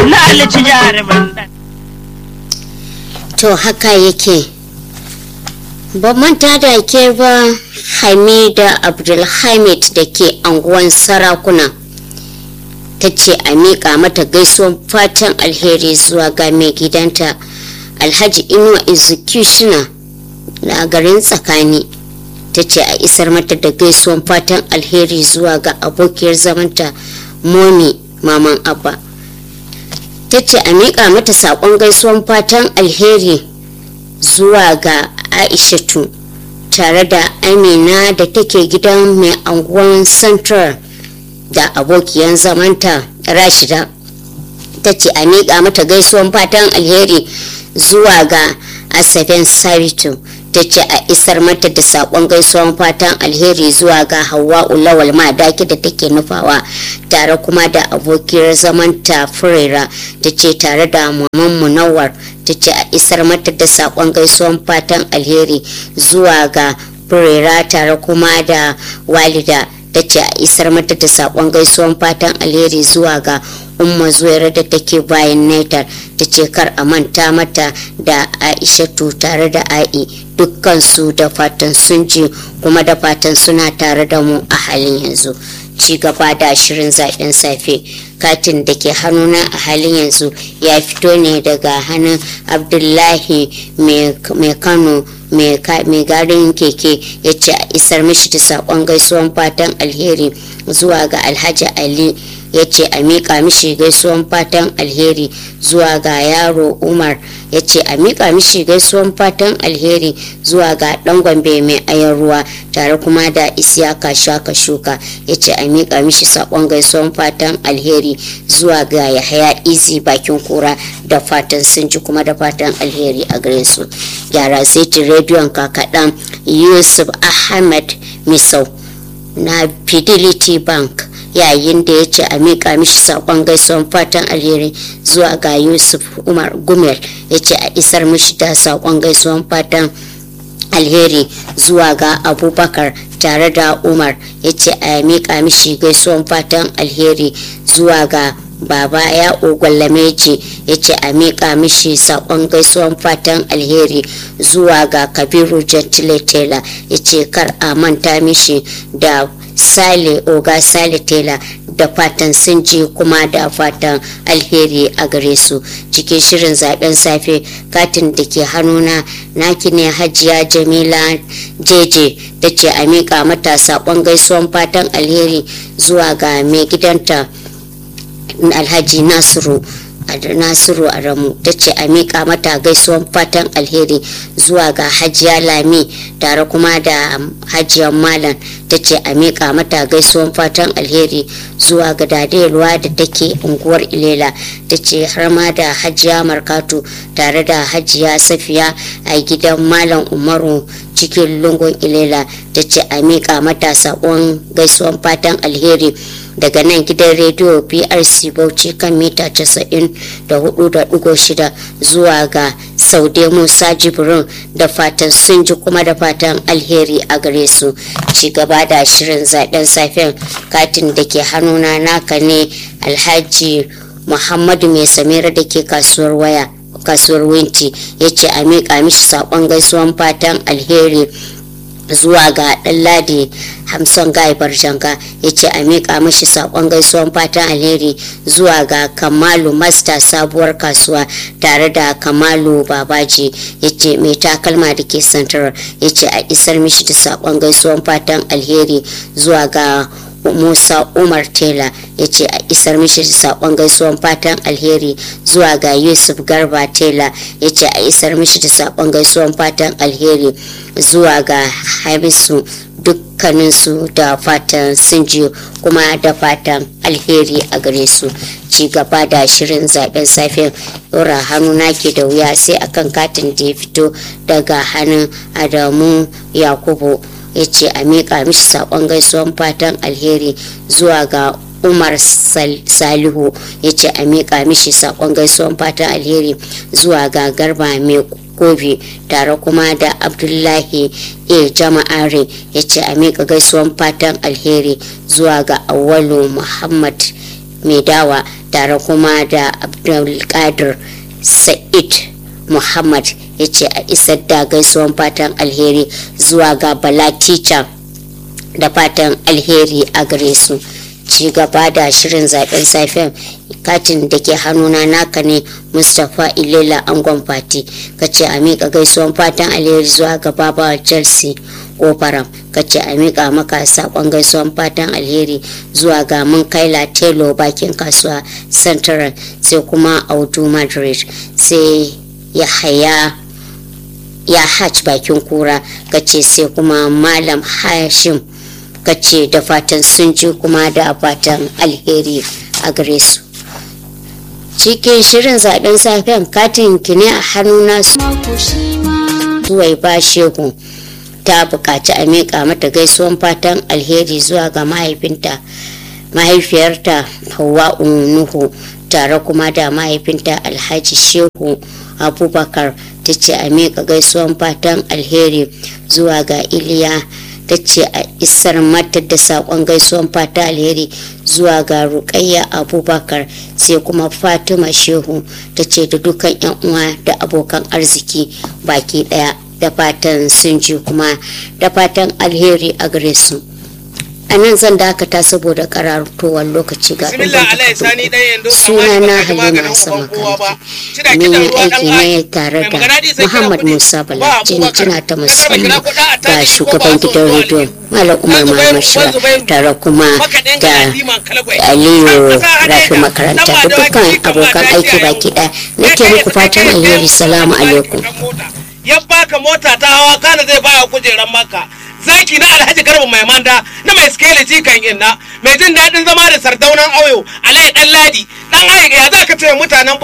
na alici jarumin dan to haka yake ba manta da ke ba hamida abdulhamid da ke anguwan sarakuna ta ce a miƙa mata gaisuwan fatan alheri zuwa ga mai gidanta alhaji inuwa executioner na garin tsakani ta ce a isar mata da gaisuwan fatan alheri zuwa ga abokiyar zamanta moni maman abba ta ce a miƙa mata saƙon gaisuwan fatan alheri zuwa ga aishatu tare da amina da take gidan mai anguwan central da abokiyan zamanta rashida ta ce a miƙa mata gaisuwan fatan alheri zuwa ga asaben sabitu ta ce a isar mata da saƙon gaisuwan fatan alheri zuwa ga hawa ulawal madaki da take nufawa tare kuma da abokiyar zamanta furera ta ce tare da maman munawar ta ce a isar mata da saƙon gaisuwan fatan alheri zuwa ga furera tare kuma da walida ta ce a isar mata da saƙon gaisuwan fatan alheri zuwa ga umma zuwaira da take bayan netar ta ce kar a manta mata da aishatu tare da a'i dukkansu da fatan sun ji kuma da fatan suna tare da mu a halin yanzu ci gaba da shirin zaben safe katin da ke hannuna a halin yanzu ya fito ne daga hannun abdullahi mai kano mai garin keke ya ce a isar mishi da saƙon gaisuwan fatan alheri zuwa ga alhaji ali ya ce a miƙa mishi gaisuwan fatan alheri zuwa ga yaro umar ya ce a miƙa mishi gaisuwan fatan alheri zuwa ga ɗan gombe mai ayan ruwa tare kuma da isiyaka shaka shuka ya ce a miƙa mishi saƙon gaisuwan fatan alheri zuwa ga yahaya izi bakin kura da fatan sun ji kuma da fatan alheri a gare su gyara saitin rediyon kakaɗan yusuf ahmed misau na fidelity bank yayin da ya ce a miƙa mishi saƙon gaisuwan fatan alheri zuwa ga yusuf umar gumel ya ce a isar mishi da saƙon gaisuwan fatan alheri zuwa ga abubakar tare da umar ya ce a miƙa mishi gaisuwan fatan alheri zuwa ga baba ya ogwallameji ya ce a miƙa mishi saƙon gaisuwan fatan alheri zuwa ga kabiru gentile taylor ya ce kar a manta mishi da sale oga sale taylor da fatan sun ji kuma da fatan alheri a gare su cikin shirin zaben safe katin da ke hannuna naki ne hajiya jamila jeje da ce a miƙa mata saƙon gaisuwan fatan alheri zuwa ga mai gidanta alhaji nasiru nasiru adamu ta ce a miƙa mata gaisuwan fatan alheri zuwa ga hajiya lami tare kuma da hajiyar malam ta ce a miƙa mata gaisuwan fatan alheri zuwa ga dadeluwa da take unguwar ilela ta ce har ma da hajiya markatu tare da hajiya safiya a gidan malam umaru cikin lungun ilela ta ce a miƙa mata saƙon gaisuwan fatan alheri daga nan gidan rediyo brc bauchi kan mita 94.6 zuwa ga saude musa jibrin da fatan sun ji kuma da fatan alheri a gare su ci gaba da shirin zaben safen katin da ke hannuna naka ne alhaji muhammadu mai samira da ke kasuwar waya kasuwar winti ya ce a miƙa mishi saƙon gaisuwan fatan alheri zuwa ga ɗanladi hamson gai barjanga ya ce a miƙa mashi saƙon gaisuwan fatan alheri zuwa ga kamalu masta sabuwar kasuwa tare da kamalu babaji ya ce mai takalma da ke santar ya ce a isar mishi da saƙon gaisuwan fatan alheri zuwa ga musa umar tela ya ce a isar mishi da saƙon gaisuwan fatan alheri zuwa ga yusuf garba tela ya ce a isar mishi da saƙon gaisuwan fatan alheri zuwa ga hamisu dukkaninsu da fatan sun ji kuma da fatan alheri a gare su ci gaba da shirin zaben safen yora hannu nake da wuya sai akan katin da ya fito daga hannun adamu yakubu ya ce a miƙa mishi saƙon gaisuwan fatan alheri zuwa ga umar salihu ya ce a miƙa mishi saƙon gaisuwan fatan alheri zuwa ga garba mai kofi tare kuma da abdullahi a jama'are ya ce a miƙa gaisuwan fatan alheri zuwa ga awalu muhammad mai dawa tare kuma da abdulkadir sa'id muhammad ya ce a isar da gaisuwan fatan alheri zuwa ga bala teacher da fatan alheri a gare su ci gaba da shirin zaben safen katin da ke hannuna naka ne mustapha ilela angon fati ka ce a miƙa gaisuwan fatan alheri zuwa ga babawa chelsea kofaram ka ce a miƙa maka saƙon gaisuwan fatan alheri zuwa ga mun kaila telo bakin kasuwa central sai kuma audu madrid sai ya haya ya hajj bakin kura ka ce sai kuma malam hashim ka ce da fatan sun ji kuma da fatan alheri a gare su cikin shirin zaben safen katin kine a hannuna zuwai ba shehu ta buƙaci a miƙa mata gaisuwan fatan alheri zuwa ga mahaifinta mahaifiyarta hawa nuhu tare kuma da mahaifinta alhaji shehu abubakar ta ce a miƙa gaisuwan fatan alheri zuwa ga iliya ta ce a isar mata da saƙon gaisuwan fata alheri zuwa ga rukayya abubakar sai kuma fatima shehu ta ce da dukan yan uwa da abokan arziki baki daya da fatan sun ji kuma da fatan alheri a gare su a nan zan dakata saboda karartowar lokaci ga suna na halima sama kanki mun yi aiki ne tare da muhammad musa bala jinjina ta musamman ga shugaban gidan rediyon malam umar muhammad shira tare kuma da aliyu rafi makaranta da dukkan abokan aiki baki ɗaya nake muku fatan alheri salamu alaikum ya baka mota ta hawa kana zai baya kujeran maka zaki na alhaji garba mai manda na mai skele jikan inna mai jin daɗin zama da sardaunan auyo alai dan ladi dan ai ya za ka ce mutanen